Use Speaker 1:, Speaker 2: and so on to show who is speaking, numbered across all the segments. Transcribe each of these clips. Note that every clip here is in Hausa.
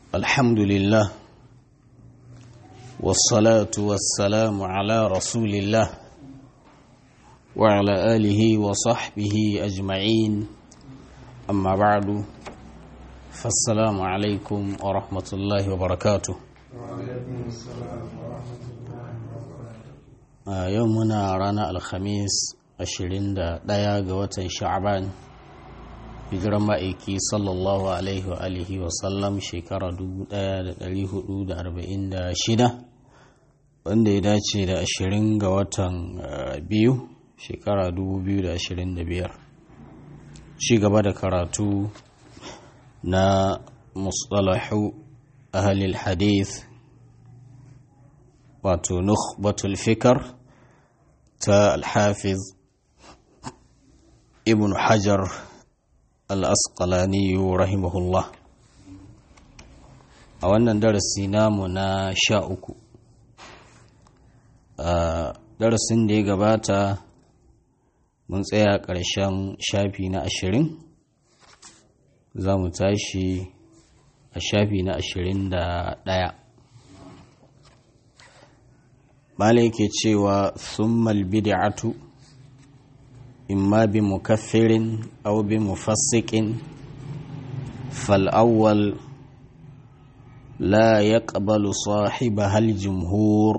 Speaker 1: الحمد لله والصلاة والسلام على رسول الله وعلى آله وصحبه أجمعين أما بعد فالسلام عليكم ورحمة الله وبركاته
Speaker 2: وعليكم السلام ورحمة الله وبركاته
Speaker 1: a yau muna ranar alhamis 21 ga watan sha'aban hijiran ma'aiki sallallahu alaihi wa alihi wa sallam shekara 1446 wanda ya dace da 20 ga watan biyu shekara 2025 ci gaba da karatu na mustalahu ahalil hadith wato nukhbatul fikar ta alhafiz ibn hajar al-asqalani rahimahullah a wannan darasi namu na sha uku a darasin da ya gabata mun tsaya ƙarshen shafi na ashirin za mu tashi a shafi na ashirin da ɗaya Mala yake cewa summal bid'atu imma bi mukaffirin aw bi mufassiqin fal awwal la yaqbalu sahibaha al jumhur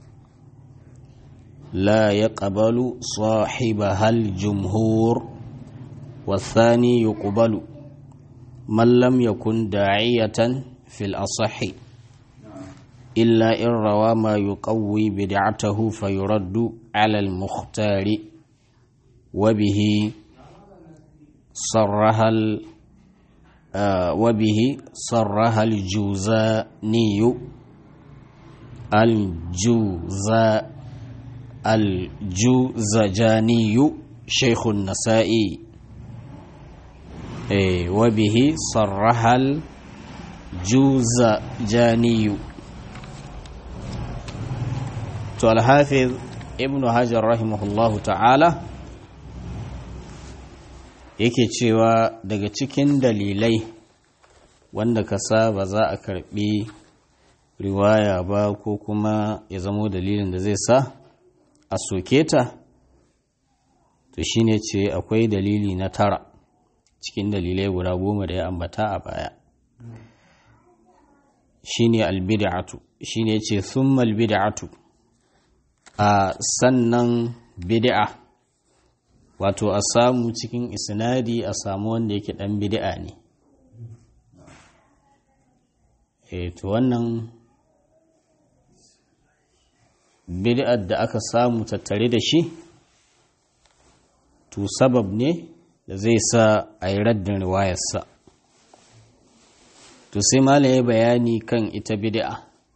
Speaker 1: la yaqbalu sahibaha al jumhur والثاني يقبل من لم يكن داعية في الأصح إلا إن روى ما يقوي بدعته فيرد على المختار وبه صرها آه وبه صرها الجوزاني الجوزا الجوزجاني شيخ النسائي إيه وبه صرها الجوزجاني to alhafiz ibn hajar rahimahullahu ta'ala yake cewa daga cikin dalilai wanda ka sa ba za a karbi riwaya ba ko kuma ya zamo dalilin da zai sa a soke ta to shine ce akwai dalili na tara cikin dalilai guda goma da ya ambata a baya shine albid'atu shine ce thumma albid'atu a sannan bid'a wato a samu cikin isnadi a samu wanda yake dan bid'a ne e to wannan bid'ar da aka samu tattare da shi to sabab ne da zai sa a yi raddin riwayarsa to sai malaye bayani kan ita bid'a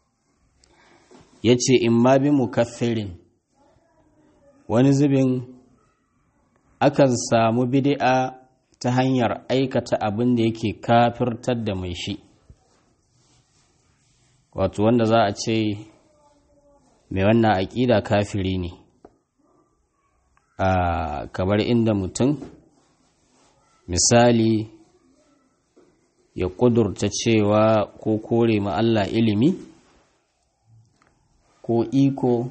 Speaker 1: ya ce in ma bi mukaffirin wani zubin akan samu bid'a ta hanyar aikata abin da yake kafirtar da mai shi wato wanda za a ce mai wannan aƙida kafiri ne a kamar inda mutum misali ya ƙudurta cewa ko kore ma Allah ilimi ko iko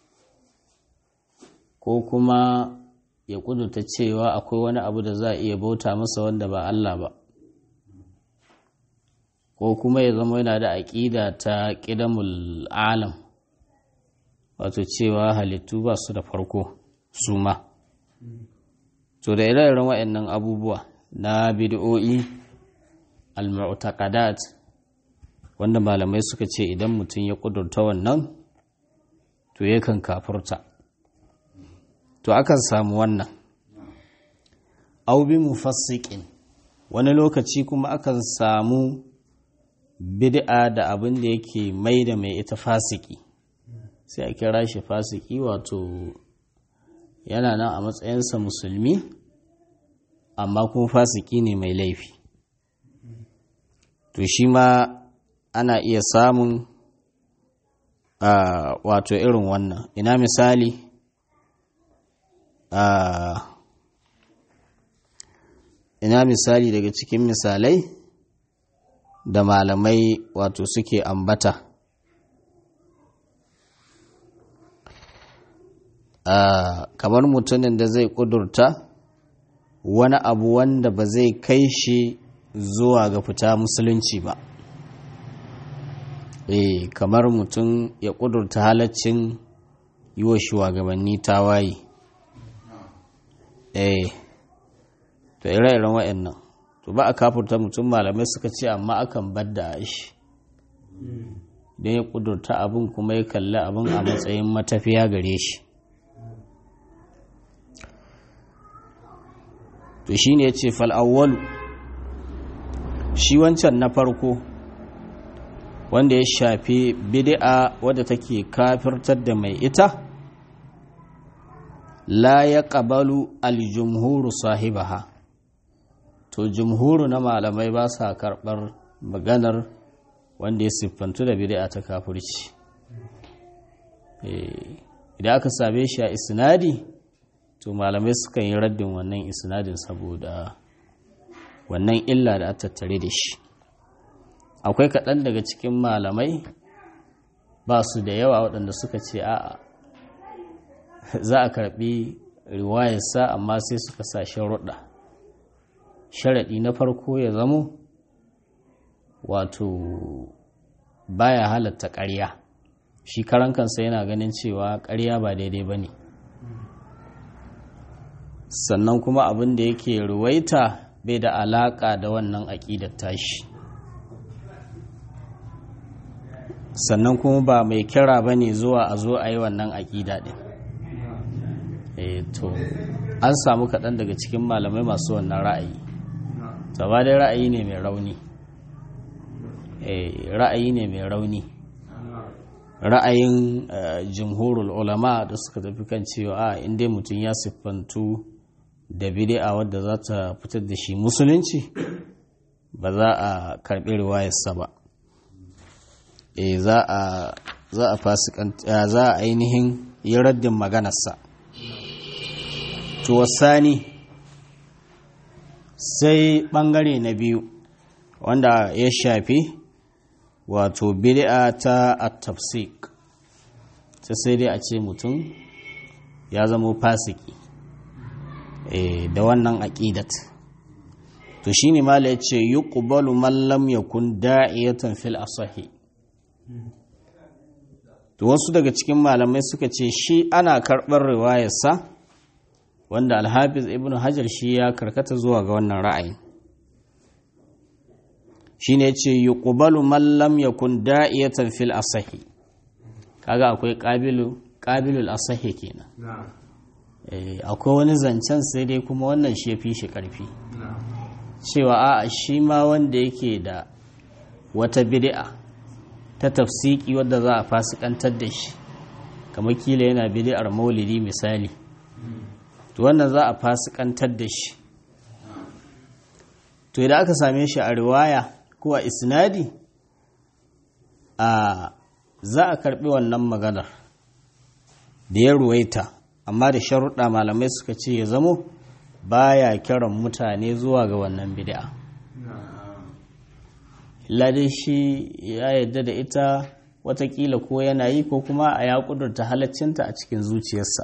Speaker 1: ko kuma ya kudurta cewa akwai wani abu da za a iya bauta masa wanda ba Allah ba ko kuma ya zama yana da aƙida ta ƙidamul alam wato cewa halittu ba su da farko su ma to da ire-iren waɗannan abubuwa na bid'o'i al-mu'taqadat wanda malamai suka ce idan mutum ya kudurta wannan to yakan kafurta to akan samu wannan aubi mufassiqin wani lokaci kuma akan samu bid'a da abin da yake mai da mai ita fasiki sai a kira shi fasiki wato yana nan a matsayinsa musulmi amma kuma fasiki ne mai laifi to shi ma ana iya samun Uh, wato irin wannan ina misali uh, ina misali daga cikin misalai da malamai wato suke ambata kamar mutumin da zai kudurta wani abu wanda ba zai kai shi zuwa ga fita musulunci ba eh kamar mutum ya kudurta halaccin yi wa shugabanni tawaye eh to ire-iren wa'annan to ba a kafurta mutum malamai suka ce amma akan badda shi don ya kudurta abin kuma ya kalli abin a matsayin matafiya gare shi to shi ne ya ce fal'awwalu shi wancan na farko wanda ya shafi bid'a wadda take kafirtar da mai ita la ya ƙabalu aljumhuru sahibaha to jumhuru na malamai ba sa karɓar maganar wanda ya siffantu da bid'a ta kafirci idan aka same shi a isnadi to malamai sukan yi raddin wannan isnadin saboda wannan illa da tattare da shi akwai kaɗan daga cikin malamai ba su da yawa waɗanda suka ce a'a za a karɓi riwayarsa amma sai suka sa sharuɗa sharaɗi na farko ya zamo wato baya halatta ƙarya shi karan kansa yana ganin cewa ƙarya ba daidai ba ne sannan kuma abin da yake ruwaita bai da alaƙa da wannan aƙidar tashi sannan kuma ba mai kira ba ne zuwa a zo a yi wannan aƙida ɗin to an samu kaɗan daga cikin malamai masu wannan ra'ayi ba dai ra'ayi ne mai rauni ra'ayi ne mai rauni ra'ayin jimhurul ulama da suka tafi kan cewa a inda mutum ya siffantu da bid'a wadda za ta fitar da shi musulunci ba za a karɓi riwayarsa ba e za a za a fasikanta za a ainihin yi raddin maganarsa to wasani sai ɓangare na biyu wanda ya shafi wato bid'a ta at-tafsik sai dai a ce mutum ya zama fasiki da wannan aqidat to shine mala yace yuqbalu man lam yakun da'iyatan fil asahi to wasu daga cikin malamai suka ce shi ana karɓar riwayarsa wanda alhafiz ibn hajar shi ya karkata zuwa ga wannan ra'ayin shi ne ce yi ƙubalu mallam ya kun da'iyatan fil asahi kaga akwai ƙabilul asahi kenan akwai wani zancen sai dai kuma wannan shi ya fi shi ƙarfi cewa a shi ma wanda yake da wata bid'a ta tafsiki wadda za a fasikantar da shi kamar kila yana bid'ar maulidi misali to wannan za a fasikantar da shi to idan aka same shi a riwaya ko a isnadi a za a karbi wannan maganar da ya ruwaita amma da sharuɗa malamai suka ce ya zamo baya kiran mutane zuwa ga wannan bid'a ladai shi ya yadda da ita watakila ko yana yi ko kuma a ya kudurta halaccinta a cikin zuciyarsa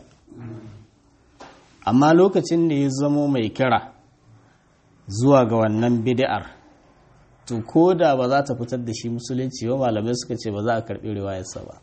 Speaker 1: amma lokacin da ya zamo mai kira zuwa ga wannan bid'ar to ko da ba za ta fitar da shi musulunci ba malamai suka ce ba za a karɓi riwayarsa ba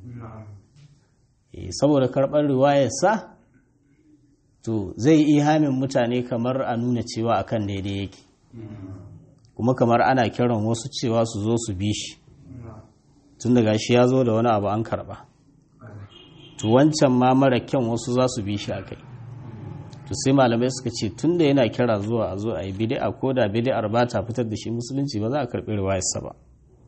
Speaker 1: saboda karɓar riwayarsa to zai ihamin mutane kamar a nuna cewa akan daidai yake kuma kamar ana kiran wasu cewa su zo su bi shi tun daga shi ya zo da wani abu an karɓa to wancan ma mara kyan wasu za su bi shi a kai to sai malamai suka ce tun da yana kira zuwa a zo a yi bid'a ko da bid'ar ba ta fitar da shi musulunci ba za a karɓi riwayarsa ba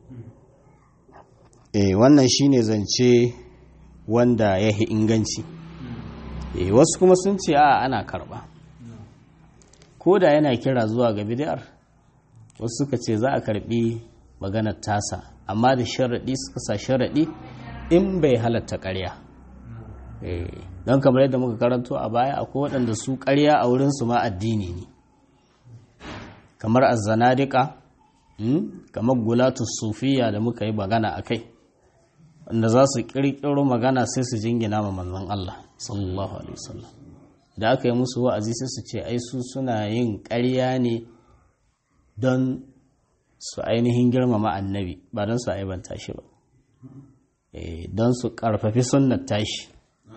Speaker 1: eh wannan shine zance wanda ya yi inganci eh wasu kuma sun ce a ana karɓa ko da yana kira zuwa ga bid'ar wasu suka ce za a karɓi maganar tasa amma da sharaɗi suka sa sharaɗi in bai halatta ƙarya don kamar yadda muka karanto a baya akwai waɗanda su ƙarya a wurinsu ma addini ne kamar azzanadika kamar gulatus sufiya da muka yi magana a kai wanda za su ƙirƙiro magana sai su jingina ma manzon Allah sallallahu alaihi wasallam da aka yi musu wa'azi sai su ce ai su suna yin ƙarya ne don su ainihin girmama annabi ba don su aibanta shi ba don su ƙarfafi sunnar tashi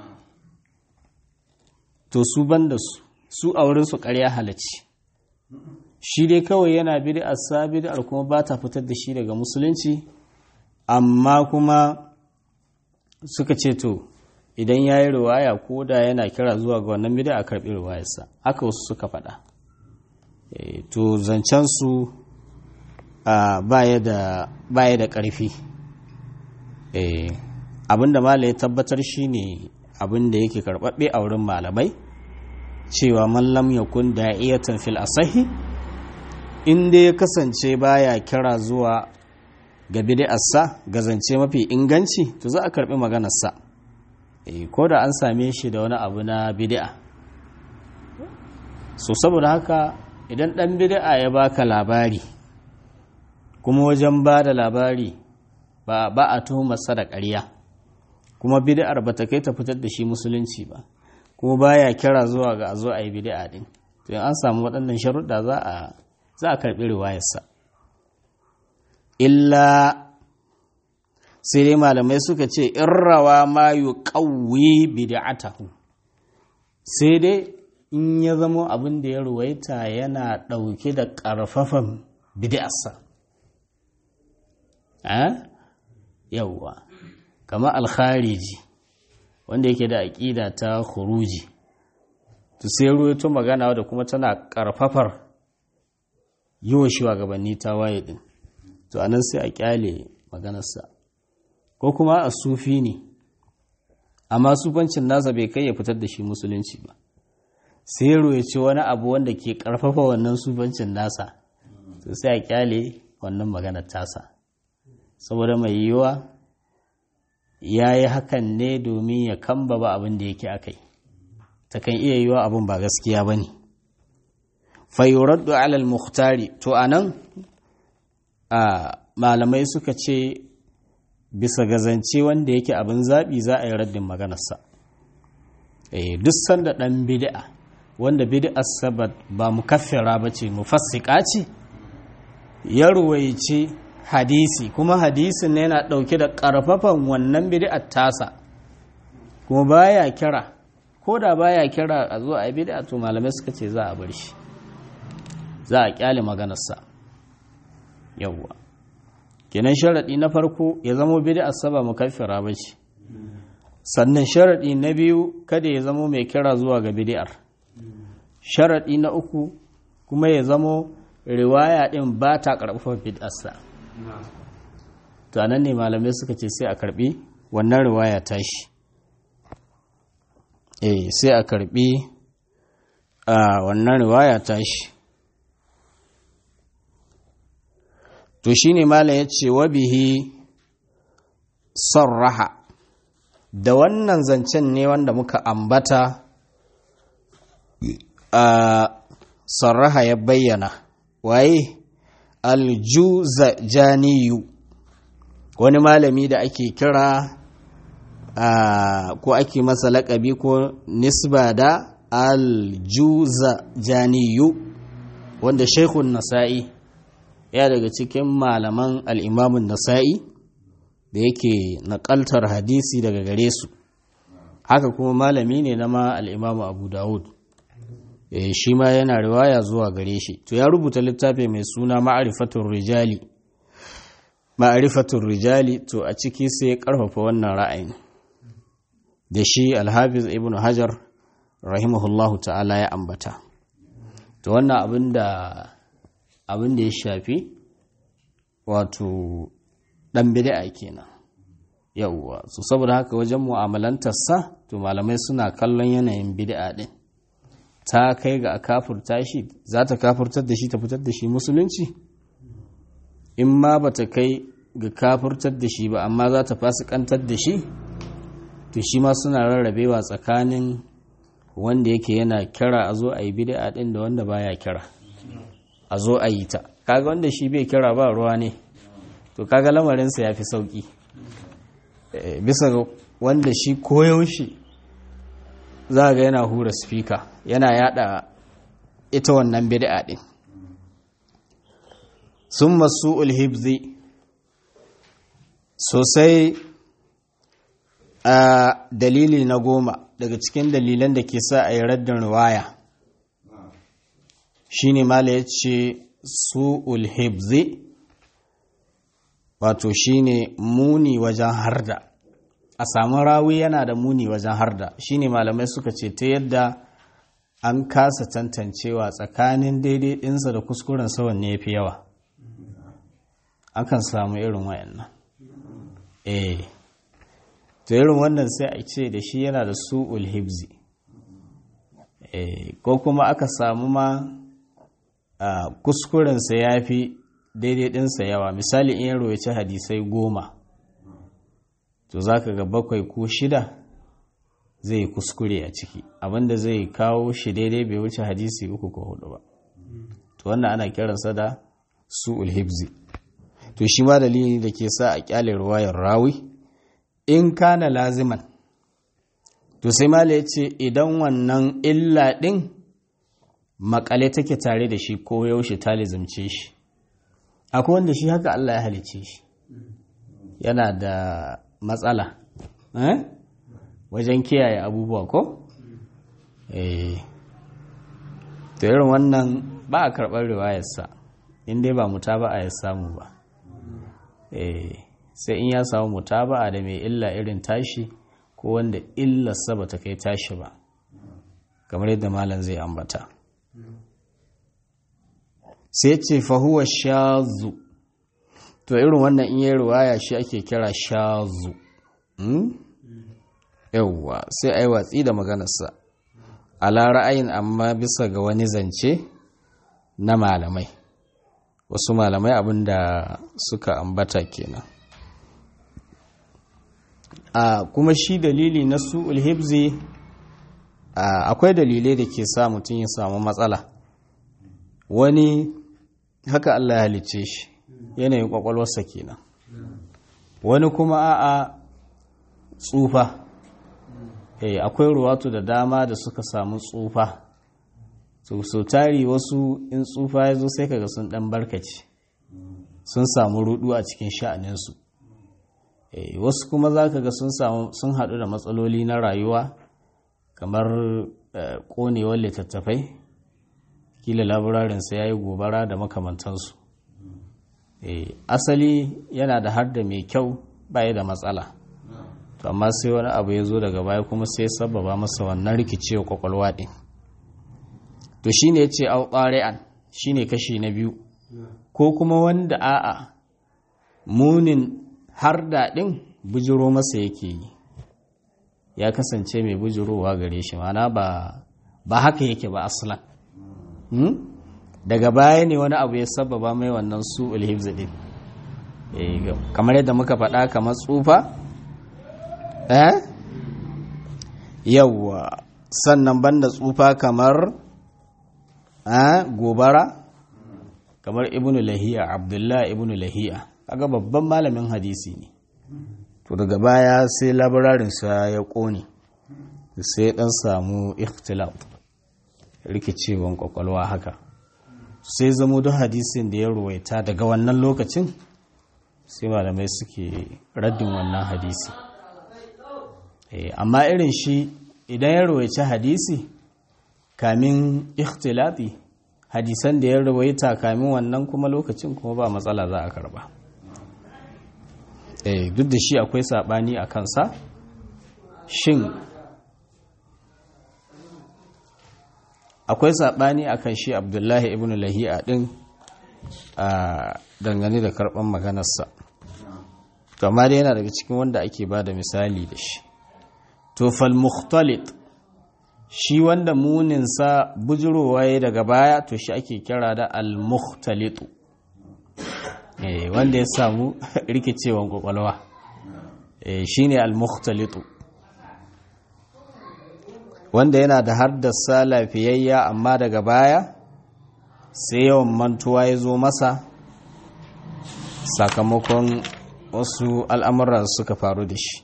Speaker 1: to su ban da su su a wurin su ƙarya halacci shi dai kawai yana bid'ar sa bid'ar kuma ba ta fitar da shi daga musulunci amma kuma suka ce to idan ya yi riwaya ko da yana kira zuwa ga wannan bid'a a karɓi riwayarsa haka wasu suka faɗa to zancen su baya da ƙarfi abinda mala ya tabbatar shine abinda yake karɓaɓɓe a wurin malamai cewa mallam ya kun da'iyatan fil asahi inda ya kasance baya kira zuwa ga bid'arsa ga zance mafi inganci to za a karɓi maganarsa ko da an same shi da wani abu na bid'a so saboda haka idan ɗan bid'a ya baka labari kuma wajen ba da labari ba a tuhumarsa da ƙarya kuma bid'ar ba ta kai ta fitar da shi musulunci ba kuma baya kira zuwa ga a zo a yi bid'a din to an samu waɗannan sharuɗa za a za a karɓi riwayarsa illa sai dai malamai suka ce in rawa ma yu qawwi bid'atahu sai dai in ya zamo abin da ya ruwaita yana ɗauke da ƙarfafan bid'arsa yauwa kama alkhariji wanda yake da aƙida ta khuruji to sai ruwaito magana da kuma tana ƙarfafar yi wa shugabanni ta waye din to anan sai a kyale maganarsa ko kuma a sufi ne amma sufancin nasa bai kai ya fitar da shi musulunci ba sai ruwaice wani abu wanda ke ƙarfafa wannan sufancin nasa to sai a kyale wannan maganar tasa saboda mai yiwuwa ya yi hakan ne domin ya kamba ba abin da yake akai ta kan iya yiwuwa abin ba gaskiya ba ne fayuraddu alal muhtari to a nan malamai suka ce bisa gazance wanda yake abin zaɓi za a yi raddin maganarsa duk sanda ɗan bid'a wanda bid'ar sabat ba mukaffira ba ce mufassika ce ya ruwaice hadisi kuma hadisin ne yana ɗauke da ƙarfafan wannan bid'ar tasa kuma baya kira ko da baya kira a zo a yi bid'a to malamai suka ce za a bar shi za a kyale maganarsa yawwa kenan sharaɗi na farko ya zamo bid'ar saba mukaffira ba ce sannan sharaɗi na biyu kada ya zamo mai kira zuwa ga bid'ar sharaɗi na uku kuma ya zamo riwaya ɗin ba ta ƙarfafa bid'arsa to nan ne malamai suka ce sai a karɓi wannan riwaya tashi eh sai a karɓi a wannan riwaya tashi to shine malam ya ce wa bihi sarraha da wannan zancen ne wanda muka ambata a sarraha ya bayyana waye aljuzajaniyu wani malami da ake kira ko ake masa laƙabi ko nisba da aljuzajaniyu wanda shaikhun nasa'i ya daga cikin malaman al'imamun nasa'i da yake naƙaltar hadisi daga gare su haka kuma malami ne na ma al'imamu abu dawud shi ma yana riwaya zuwa gare shi to ya rubuta littafi mai suna ma'arifatun rijali ma'arifatun rijali to a ciki sai ya karfafa wannan ra'ayin da shi alhafiz ibn hajar rahimahullahu ta'ala ya ambata to wannan abin da abin da ya shafi wato dan bid'a kenan yawwa so saboda haka wajen mu'amalantarsa to malamai suna kallon yanayin bid'a din ta kai ga a kafurta shi za ta kafurtar da shi ta fitar da shi musulunci in ma ba ta kai ga kafurtar da shi ba amma za ta fasikantar da shi to shi ma suna rarrabewa tsakanin wanda yake yana kira a zo a yi bid'a din da wanda baya kira a zo a yi ta kaga wanda shi bai kira ba ruwa ne to kaga lamarinsa ya fi sauki bisa ga wanda shi koyaushe za ga yana hura spika yana yada ita wannan bid'a din sun masu ulhibzi sosai a dalili na goma daga cikin dalilan da ke sa a yi raddin riwaya shine mala ya ce su ulhibzi wato shine muni wajen harda a samu rawi yana da muni wajen harda shine malamai suka ce ta yadda an kasa tantancewa tsakanin daidai ɗinsa da kuskuren sawan ne fi yawa akan samu irin wayannan eh to irin wannan sai a ce da shi yana da su'ul hibzi eh ko kuma aka samu ma kuskurensa ya fi daidai ɗinsa yawa misali in ya royaci hadisai goma to za ka ga bakwai ko shida zai kuskure a ciki abinda zai kawo shi daidai bai wuce hadisi uku ko hudu ba to wannan ana kiransa da su'ul hibzi to shi ma dalili da ke sa a kyale ruwayar rawi in kana laziman to sai mala ya ce idan wannan illa ɗin makale take tare da shi ko yaushe ta lizimce shi akwai wanda shi haka Allah ya halice shi yana da matsala wajen kiyaye abubuwa ko? eh to irin wannan ba a karɓar riwayarsa inda ba muta ba a ya samu ba eh sai in ya samu muta ba a da mai illa irin tashi ko wanda illarsa ba ta kai tashi ba kamar yadda malam zai ambata sai ce fahuwa shazu to irin wannan in yi ruwaya shi ake kira shazu yauwa sai a yi watsi da maganarsa ala ra'ayin amma bisa ga wani zance na malamai wasu malamai abinda suka ambata kenan a kuma shi dalili na su ulhibzi akwai dalilai da ke sa mutum ya samu matsala wani haka Allah ya halicce shi yanayin kwakwalwarsa kenan wani kuma a'a tsufa eh akwai ruwatu da dama da suka samu tsufa so, so tari wasu in tsufa ya zo sai kaga sun dan barkaci sun samu rudu a cikin sha'aninsu eh wasu kuma za ka ga sun samu sun haɗu da matsaloli na rayuwa kamar ƙonewar littattafai kila laburarinsa ya yi gobara da makamantansu asali yana da har da mai kyau baya da matsala amma sai wani abu ya zo daga baya kuma sai sababa masa wannan rikicewa kwakwalwa ɗin to shi ne ya ce an shi ne kashi na biyu ko kuma wanda a'a munin har daɗin bujiro masa yake yi ya kasance mai bujirowa gare shi mana ba haka yake ba aslan daga baya ne wani abu ya sababa mai wannan su ulhibzi din kamar yadda muka faɗa kamar tsufa eh yawwa sannan banda tsufa kamar gobara kamar ibnu lahiya abdullahi ibnu lahiya kaga babban malamin hadisi ne to daga baya sai labararinsa ya ƙone sai ɗan samu ikhtilaf rikicewan kwakwalwa haka sai zamo duk hadisin da ya ruwaita daga wannan lokacin sai malamai suke raddin wannan hadisi amma irin shi idan ya ruwaici hadisi kamin ikhtilafi hadisan da ya ruwaita kamin wannan kuma lokacin kuma ba matsala za a karba duk da shi akwai sabani a kansa shin akwai saɓani a kan shi abdullahi ibn lahi'a ɗin a dangane da karɓar maganarsa to amma dai yana daga cikin wanda ake ba da misali da shi to fal mukhtalit shi wanda muninsa bujirowa ya daga baya to shi ake kira da al mukhtalitu wanda ya samu rikicewan kwakwalwa shi ne al mukhtalitu wanda yana da haddasa lafiyayya amma daga baya sai yawan mantuwa ya zo masa sakamakon wasu al'amura suka faru da shi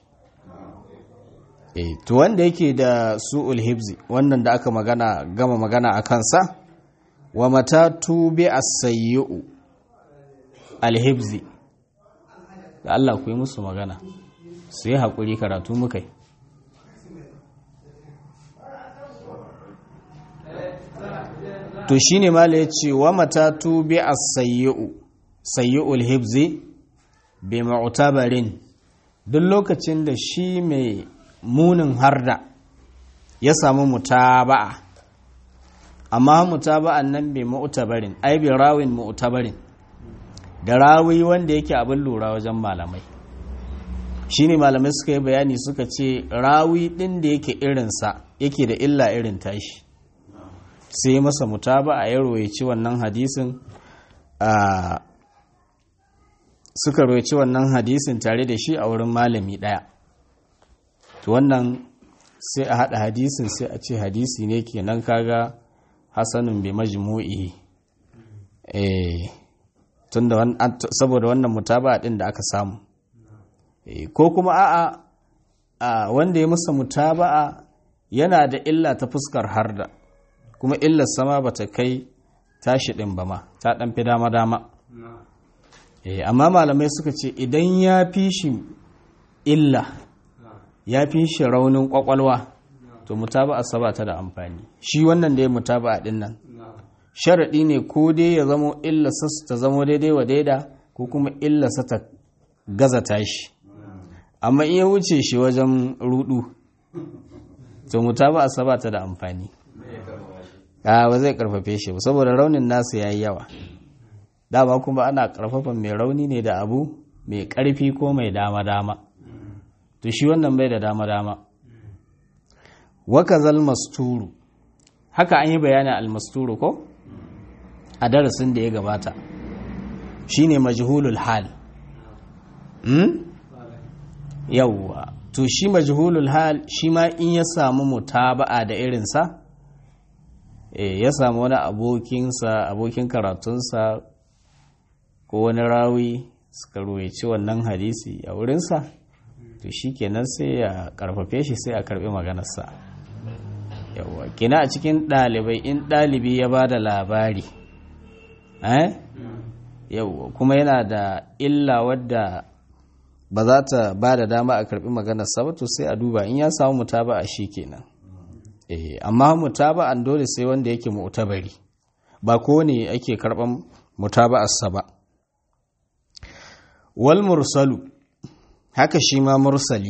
Speaker 1: to wanda yake da su'ul hibzi wannan da aka magana gama magana a kansa wa mata tube as-sayyi'u al-hibzi da Allah ku yi musu magana su yi haƙuri karatu muka yi to shi ne mala ya ce wa mata tube as-sayyi'u sayyi'ul hibzi bi ma'utabarin duk lokacin da shi mai munin harda ya samu mutaba'a amma mutaba'an nan bai mu'tabarin ai bi rawin mu'tabarin da rawi wanda yake abin lura wajen malamai shine malamai suka yi bayani suka ce rawi din da yake irinsa yake da illa irin tashi sai masa mutaba'a ya royaci wannan hadisin a suka royaci wannan hadisin tare da shi a wurin malami daya to wannan sai a hada hadisin sai a ce hadisi ne kenan kaga hasanun bi majmu'i eh tunda saboda wannan mutaba din da aka samu ko kuma a'a a wanda ya musa mutaba'a yana da illa ta fuskar harda kuma illar sama bata kai tashi din ba ma ta dan fi dama dama eh amma malamai suka ce idan ya fi shi illa ya fi shi raunin kwakwalwa to mutaba'a saba ta da amfani shi wannan da ya mutaba'a din nan sharaɗi ne ko dai ya zamo illasa ta zamo daidai wa daida ko kuma illasa ta gaza tashi amma in ya wuce shi wajen rudu to mutaba'a saba ta da amfani a ba zai karfafe shi ba saboda raunin nasu yayi yawa dama kuma ana karfafa mai rauni ne da abu mai karfi ko mai dama dama to shi wannan bai da dama dama wakazal masturu haka an yi bayanin almasturu ko a darasin da ya gabata shine majhulul hal yawwa to shi majhulul hal shi ma in ya samu mutaba'a da irinsa ya samu wani abokinsa abokin karatunsa ko wani rawi suka ruwaici wannan hadisi a wurinsa to shi kenan sai ya karfafe shi sai a karbi maganarsa yawwa kina a cikin ɗalibai in ɗalibi ya ba da labari yawwa kuma yana da illa wadda ba za ta ba da dama a karbi maganarsa ba to sai a duba in ya samu mutaba a shi kenan amma mutaba an dole sai wanda yake mu'tabari ba ko ne ake karban mutaba'arsa ba wal mursalu haka shi ma mursali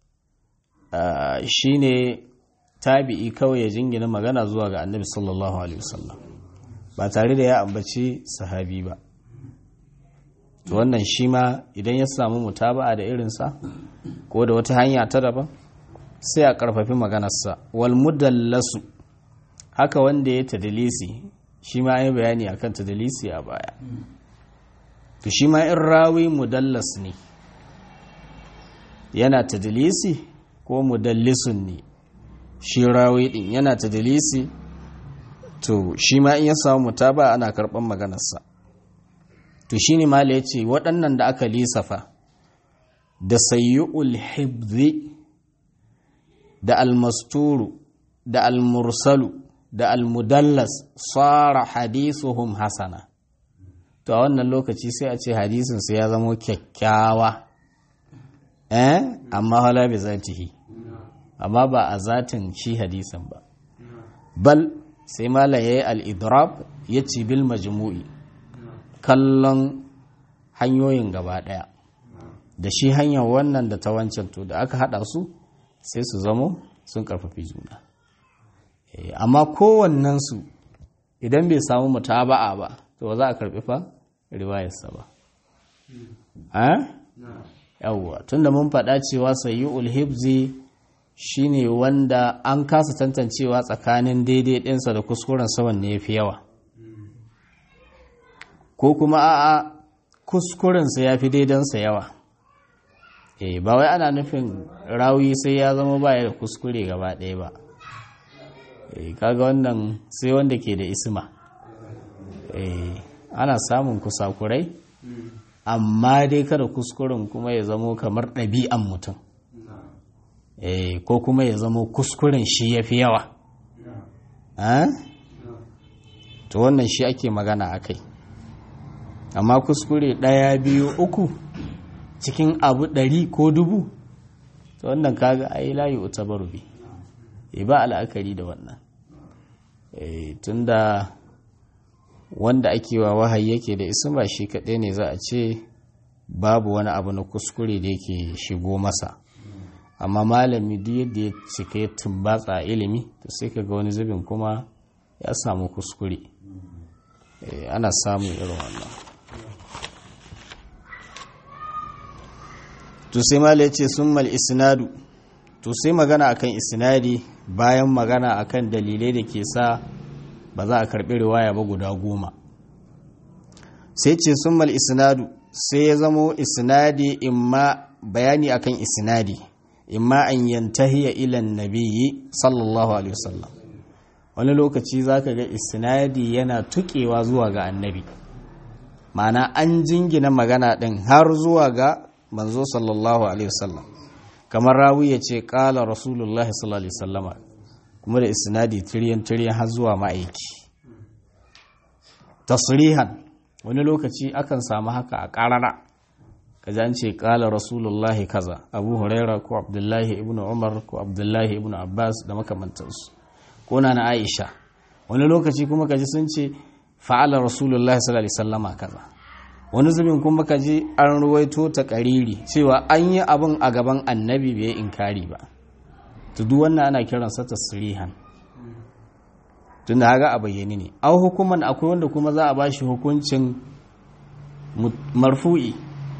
Speaker 1: shi ne tabi'i kawai ya jingina magana zuwa ga annabi sallallahu alaihi wasallam ba tare da ya ambaci sahabi ba to wannan shi ma idan ya samu mutaba'a da irinsa ko da wata hanya ta daban sai a karfafi maganarsa wal mudallasu haka wanda ya tadilisi shi ma ya bayani akan tadilisi a baya to shi ma in rawi mudallas ne yana tadilisi ko mudallisun ne shi rawi din yana tadilisi to shi ma in ya samu mutaba ana karɓar maganarsa to shi ne mala ya ce waɗannan da aka lisafa da sayyu'ul hibzi da almasturu da almursalu da almudallas tsara hadisuhum hasana to a wannan lokaci sai a ce hadisinsu ya zama kyakkyawa eh amma hala bi zatihi amma ba a zatin shi hadisin ba bal sai mala yayi al-idrab yace bil majmu'i kallon hanyoyin gaba daya da shi hanyar wannan da ta wancan to da aka hada su sai su zamo sun karfafi juna amma kowannensu idan bai samu mutaba'a ba to ba za a karbi fa riwayarsa ba yawwa tunda mun faɗa cewa sayyul hibzi shine wanda an kasa tantancewa tsakanin daidai ɗinsa da kuskuren saman ne yafi yawa ko kuma a'a kuskurensa ya fi daidansa yawa eh ba wai ana nufin rawi sai ya zama baya da kuskure gaba ɗaya ba eh kaga wannan sai wanda ke da isma eh ana samun kusakurai amma dai kada kuskuren kuma ya zamo kamar ɗabi'an mutum eh ko kuma ya zamo kuskuren shi ya fi yawa to wannan shi ake magana a kai amma kuskure ɗaya biyu uku cikin abu ɗari ko dubu to wannan kaga ai layi uta barubi e ba al'akari da wannan tunda wanda ake wa wahayi yake da isma shi kaɗai ne za a ce babu wani abu na kuskure da yake shigo masa amma malami duk yadda ya cika ya tumbatsa ilimi to sai ka ga wani zubin kuma ya samu kuskure ana samun irin wannan to sai mala ya ce sun mal isnadu to sai magana akan isnadi bayan magana akan dalilai da ke sa ba za a karɓi riwaya ba guda goma sai ce sun mal isnadu sai ya zamo isnadi imma bayani akan isnadi imma an yantahiya ilan nabiyyi sallallahu alaihi wasallam wani lokaci zaka ga isnadi yana tukewa zuwa ga annabi ma'ana an jingina magana din har zuwa ga manzo sallallahu alaihi wasallam kamar rawi ya ce kala rasulullahi sallallahu alaihi wasallama kuma da isnadi tiryan tiryan har zuwa ma'aiki tasrihan wani lokaci akan samu haka a ƙarara kaji an ce ƙala rasulullahi kaza abu huraira ko abdullahi ibn umar ko abdullahi ibn abbas da makamantansu ko na na aisha wani lokaci kuma kaji sun ce fa'ala rasulullahi sallallahu alaihi wasallama kaza wani zubin kuma kaji an ruwaito ta ƙariri cewa an yi abin a gaban annabi bai inkari ba to duk wannan ana kiransa tasrihan tun da haga a bayyane ne au hukuman akwai wanda kuma za a ba shi hukuncin marfu'i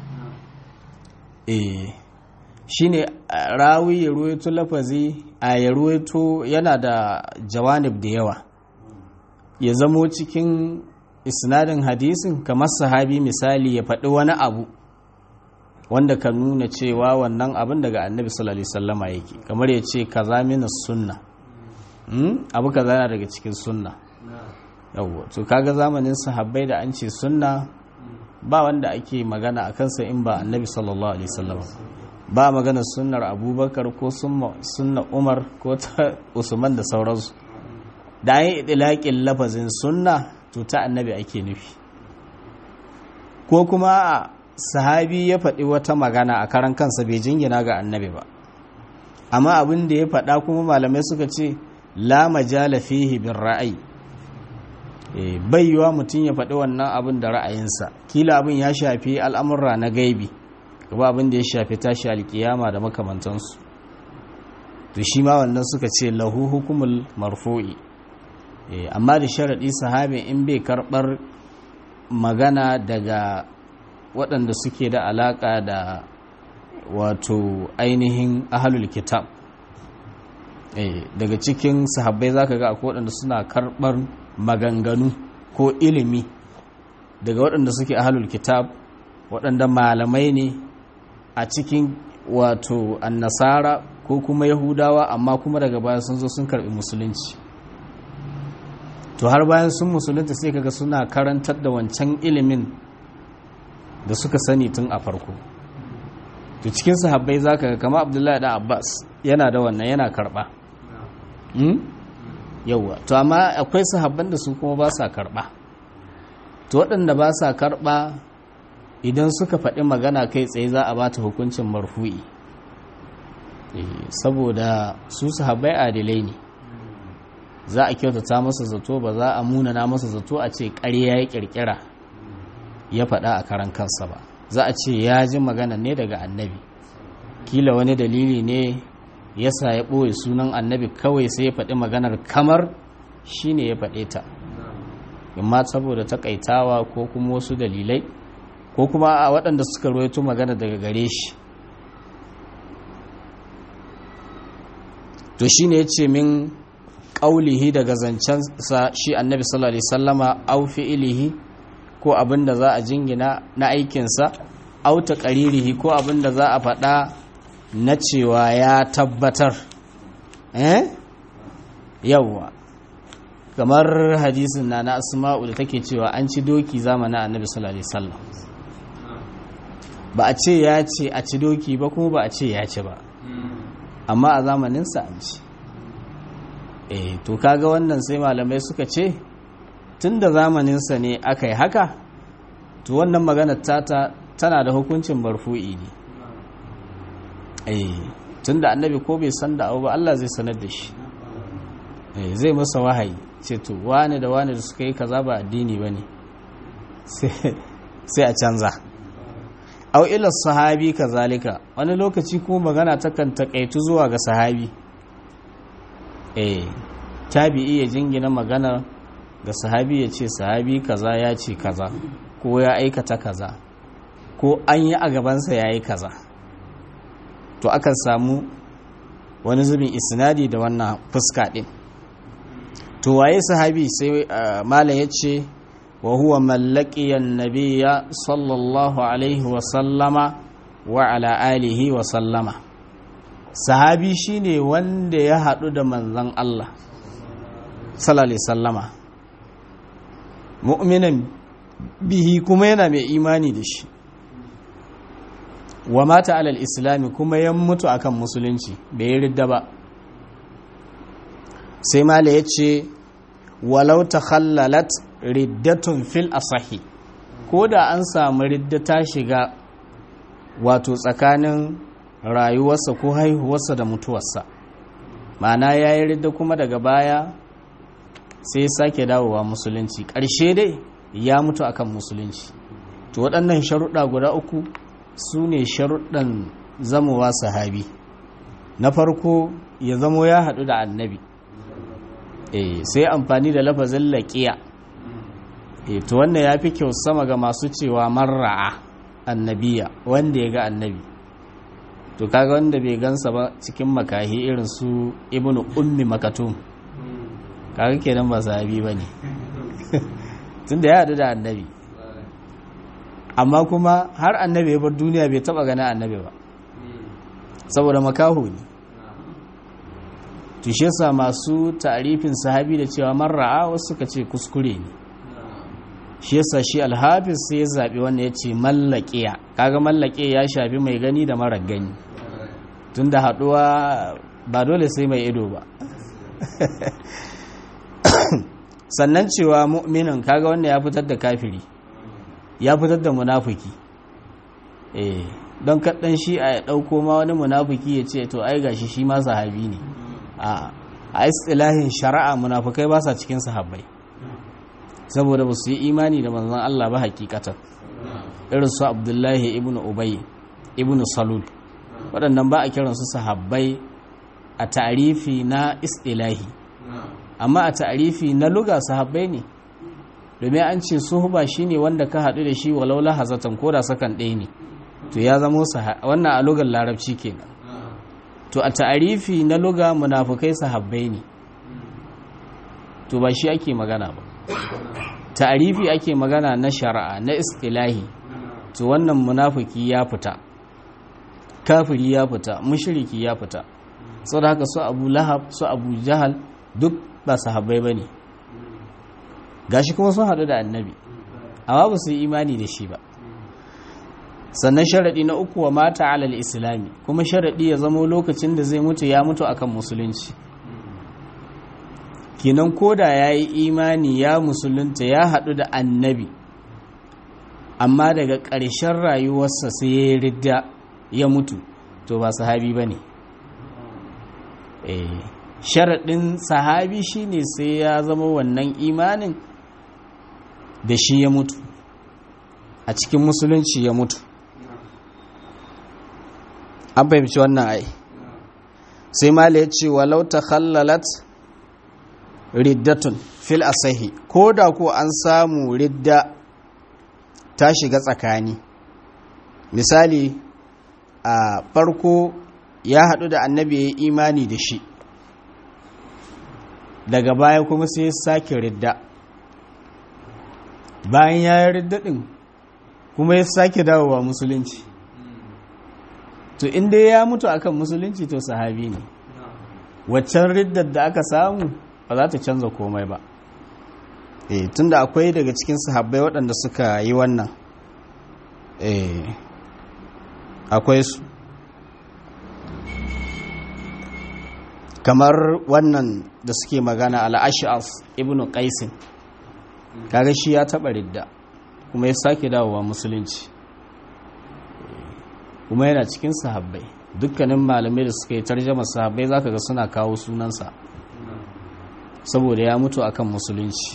Speaker 1: eh shi ne rawi ya ruwaito lafazi a ya ruwaito yana da jawanib da yawa ya zamo cikin isnadin hadisin kamar sahabi misali ya faɗi wani abu wanda ka nuna cewa wannan abin daga annabi sallallahu alaihi wasallama yake kamar ya ce kaza mina sunna abu kaza yana daga cikin sunna yawwa to kaga zamanin sahabbai da an ce sunna ba wanda ake magana a kansa in ba annabi sallallahu alaihi wasallam ba magana sunnar abubakar ko sunna umar ko ta usman da sauransu da an yi idilaƙin lafazin sunna to ta annabi ake nufi ko kuma sahabi ya faɗi wata magana a karan kansa bai jingina ga annabi ba amma abin da ya faɗa kuma malamai suka ce la majala fihi bin ra'ayi bai yiwa mutum ya faɗi wannan abin da ra'ayinsa kila abin ya shafi al'amurra na gaibi gaba abin da ya shafi tashi alkiyama da makamantansu to shi ma wannan suka ce lahu hukumul marfu'i amma da sharaɗi sahabin in bai karɓar magana daga waɗanda suke da alaƙa da wato ainihin ahalul kitab daga cikin sahabbai zaka ga akwai waɗanda suna karɓar maganganu ko ilimi daga waɗanda suke ahalul kitab waɗanda malamai ne a cikin wato annasara ko kuma yahudawa amma kuma daga baya sun zo sun karɓi musulunci to har bayan sun musulunta sai kaga suna karantar da wancan ilimin da suka sani tun a farko to cikin sahabbai zaka ga kama abdullahi da abbas yana da wannan yana karɓa yauwa to amma akwai sahabban da su kuma ba sa karɓa to waɗanda ba sa karɓa idan suka faɗi magana kai tsaye za a ba ta hukuncin marfu'i saboda su sahabbai adilai ne za a kyautata masa zato ba za a munana masa zato a ce ƙarya ya ƙirƙira ya faɗa a karan kansa ba za a ce ya ji magana ne daga annabi kila wani dalili ne yasa ya ɓoye sunan annabi kawai sai ya faɗi maganar kamar shi ne ya faɗe ta imma saboda takaitawa ko kuma wasu dalilai ko kuma a waɗanda suka roito magana daga gare shi to shi ne ya ce min ƙaulihi daga zancensa shi annabi sallallahu alaihi sallama au fi'ilihi ko abin da za a jingina na aikinsa au ta ƙaririhi ko abin da za a faɗa na cewa ya tabbatar eh yawwa kamar hadisin na na asma'u da take cewa an ci doki zamanin annabi sallallahu alaihi wasallam ba a ce ya ce a ci doki ba kuma ba a ce ya ci ba amma a zamaninsa an ci eh to kaga wannan sai malamai suka ce tun da zamaninsa ne aka yi haka to wannan maganar tata tana da hukuncin barfu'i ne eh tun da annabi ko bai san da abu ba Allah zai sanar da shi eh zai masa wahayi ce to wane da wane da suka yi kaza ba addini ba ne sai a canza au ila sahabi kazalika wani lokaci ko magana takan takaitu zuwa ga sahabi eh tabi'i ya jingina magana ga sahabi ya ce sahabi kaza ya ce kaza ko ya aikata kaza ko an yi a gabansa ya yi kaza to akan samu wani zubin isnadi da wannan fuska din to waye sahabi sai malam ya ce wa huwa mallakiyan nabiya sallallahu alaihi wa sallama wa ala alihi wa sallama sahabi shine wanda ya haɗu da manzan Allah sallallahu sallama mu'minan bihi kuma yana mai imani da shi wa mata alal islami kuma ya mutu akan musulunci bai ridda ba sai mala ya ce walau ta khallalat riddatun fil asahi ko da an samu ridda ta shiga wato tsakanin rayuwarsa ko haihuwarsa da mutuwarsa ma'ana ya yi ridda kuma daga baya sai ya sake dawowa musulunci ƙarshe dai ya mutu akan musulunci to waɗannan sharuɗa guda uku su ne sharuɗan zamowa sahabi na farko ya zamo ya haɗu da annabi e, sai amfani da lafazin laƙiya e, to wannan ya fi kyau sama ga masu cewa marra'a annabiya wanda ya ga annabi to kaga wanda bai gansa ba cikin makahi irin su ibnu ummi makatum kaga kenan ba sahabi ba ne tun da ya haɗu da annabi amma kuma har annabi ya bar duniya bai taɓa gani annabi ba saboda makaho ne tushe sa masu tarifin sahabi da cewa marra'a wasu suka ce kuskure ne shi yasa shi alhafiz sai ya zaɓi wanda ya ce mallaƙiya kaga mallaƙe ya shafi mai gani da marar gani tun da haɗuwa ba dole sai mai ido ba sannan cewa mu'minin kaga wanda ya fitar da kafiri ya fitar da munafiki eh don kaɗan shi a ya ɗauko ma wani munafiki ya ce to ai gashi shi ma sahabi ne a a istilahin shari'a munafukai ba sa cikin sahabbai saboda ba su yi imani da manzon Allah ba hakikatan irin su Abdullahi ibn Ubay ibn Salul waɗannan ba a kiransu sahabbai a ta'arifi na istilahi amma a ta'arifi na luga sahabbai ne domin an ce suhuba shine wanda ka haɗu da shi walau lahazatan ko da sakan ɗaya ne to ya zamo wannan a lugar larabci kenan to a ta'arifi na luga munafukai sahabbai ne to ba shi ake magana ba ta'arifi ake magana na shari'a na istilahi to wannan munafiki ya fita kafiri ya fita mushriki ya fita saboda haka su abu lahab su abu jahal duk ba sahabbai bane gashi kuma sun haɗu da annabi amma ba su yi imani da shi ba sannan sharaɗi na uku wa mata alal islami kuma sharaɗi ya zamo lokacin da zai mutu ya mutu akan musulunci kinan koda ya yi imani ya musulunta ya haɗu da annabi amma daga ƙarshen rayuwarsa sai ya yi ridda ya mutu to ba sahabi ba ne sharaɗin sahabi shine sai ya zama wannan imanin da shi ya mutu a cikin musulunci ya mutu an fahimci wannan ai sai mala ya ce walau ta khallalat riddatun fil asahi ko da ko an samu ridda ta shiga tsakani misali a farko ya haɗu da annabi ya yi imani da shi daga baya kuma sai ya sake ridda bayan ya yi ridda ɗin kuma ya sake dawowa musulunci to inda ya mutu akan musulunci to sahabi ne waccan riddar da aka samu ba za ta canza komai ba eh tunda akwai daga cikin sahabbai waɗanda suka yi wannan eh akwai su kamar wannan da suke magana al'ash'af ibn qaisin kaga shi ya taba ridda kuma ya sake dawowa musulunci kuma yana cikin sahabbai dukkanin malamai da suka yi tarjama sahabbai zaka ga suna kawo sunansa saboda ya mutu akan musulunci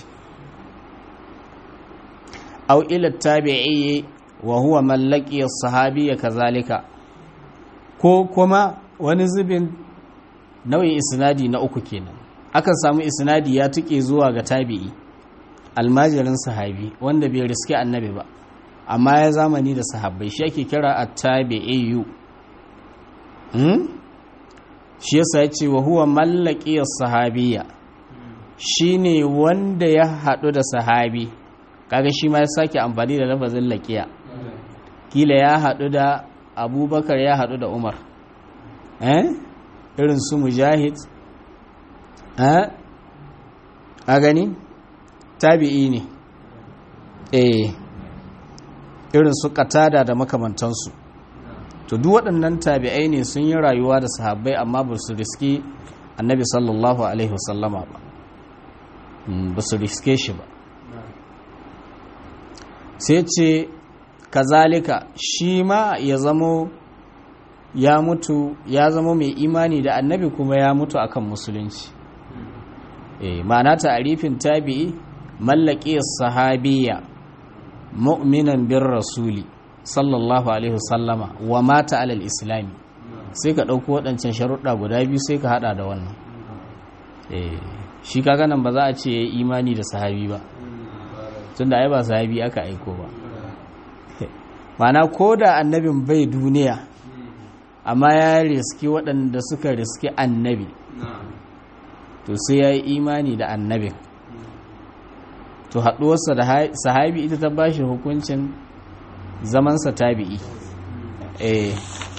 Speaker 1: aw ila tabi'i wa huwa mallaki as-sahabiyya kazalika ko kuma wani zubin nau'in isnadi na uku kenan akan samu isnadi ya tuke zuwa ga tabi'i almajirin sahabi wanda bai riske annabi ba amma ya zamani da sahabbai shi ake kira at-tabi'iyyu hmm? shi yasa ya ce wa huwa mallaki as-sahabiyya shine wanda ya haɗu da sahabi kaga shi ma ya sake amfani da lafazin laqiya kila ya haɗu da abubakar ya haɗu da umar eh irin su mujahid eh a gani tabi'i ne eh irin su katada da makamantansu to duk waɗannan tabi'ai ne sun yi rayuwa da sahabbai amma ba su riski annabi sallallahu alaihi wasallama ba ba su riske shi ba sai ce kazalika shi ma ya zamo ya mutu ya zama mai imani da annabi kuma ya mutu akan musulunci eh ma'ana ta'arifin tabi'i mallaki sahabiyya mu'minan bin rasuli sallallahu alaihi wasallama wa mata alal islami sai ka ɗauko waɗancan sharuɗa guda biyu sai ka haɗa da wannan eh shi kaga nan ba za a ce ya yi imani da sahabi ba tunda ai ba sahabi aka aiko ba mana ko da annabin bai duniya amma ya riski waɗanda suka riski annabi to sai ya yi imani da annabin to haɗuwarsa da sahabi ita ta ba shi hukuncin zamansa tabi'i eh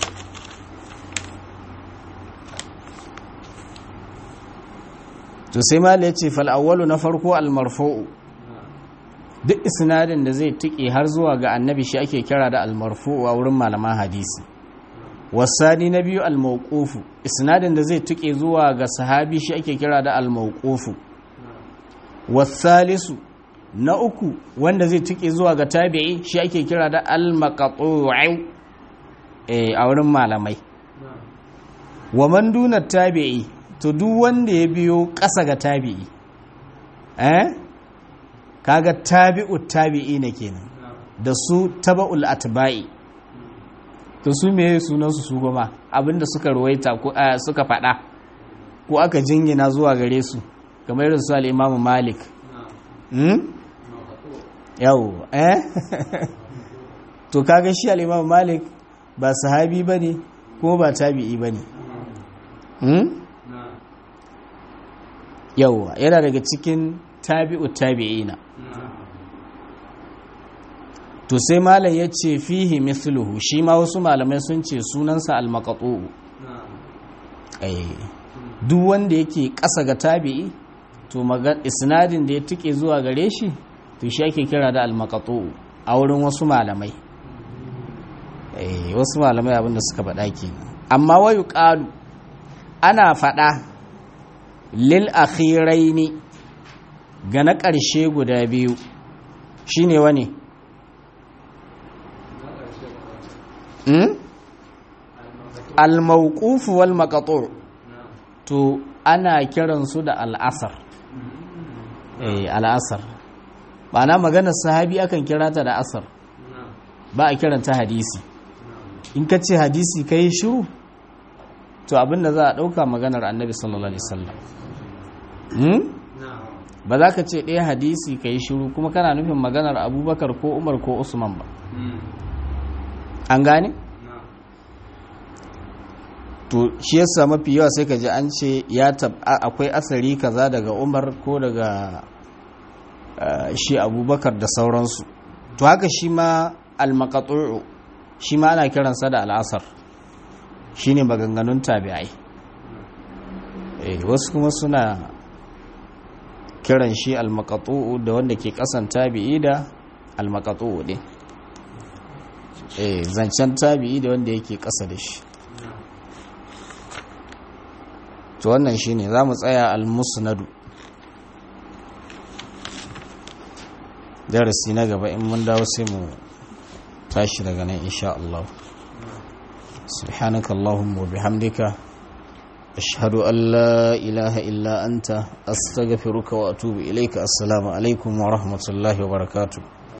Speaker 1: to sai mala ya ce fal'awwalu na farko almarfo'u duk isnadin da zai tike har zuwa ga annabi shi ake kira da almarfo'u a wurin malaman hadisi wasani na biyu almauqufu isnadin da zai tike zuwa ga sahabi shi ake kira da almauqufu wasalisu na uku wanda zai tike zuwa ga tabi'i shi ake kira da almaqtu'u a wurin malamai wa man duna tabi'i to duk wanda ya biyo ƙasa ga tabi'i eh kaga tabi'u tabi'i ne kenan da su taba'ul atba'i to su me sunan su su goma abinda suka ruwaita ko suka faɗa ko aka jingina zuwa gare su kamar irin su al-Imam Malik hmm yau eh to kaga shi al-Imam Malik ba sahabi bane ko ba tabi'i bane hmm yauwa yana daga cikin tabi'u tabi'ina to sai malam ya ce fihi mithluhu shi ma wasu malamai sun ce sunansa al-maqtu duk wanda yake ƙasa ga tabi'i to isnadin da ya tike zuwa gare shi to shi ake kira da al-maqtu a wurin wasu malamai wasu malamai abinda suka faɗa kenan amma wayu qalu ana faɗa lil akhiraini ga na ƙarshe guda biyu shine wani al-mawquf wal maqtu' to ana kiransu da al'asar eh al'asar ma'ana maganar sahabi akan kira ta da asar ba a kiranta hadisi in ka ce hadisi kai shiru to abinda za a ɗauka maganar annabi sallallahu alaihi wasallam ba za ka ce ɗaya hadisi ka yi shiru kuma kana nufin maganar abubakar ko umar ko usman ba an gane? to shi yasa mafi yawa sai ka ji an ce ya akwai asari kaza daga umar ko daga shi abubakar da sauransu to haka shi ma al-maqatu'u shi ma ana kiransa da al'asar shine maganganun tabi'ai wasu kuma suna kiran shi almakatu'u da wanda ke kasan tabi'i da almakatu'u ne eh zancen tabi'i da wanda yake ƙasa da shi to wannan shine za mu tsaya al-musnadu darasi na gaba in mun dawo sai mu tashi daga nan insha Allah سبحانك اللهم وبحمدك أشهد أن لا إله إلا أنت أستغفرك وأتوب إليك السلام عليكم ورحمة الله وبركاته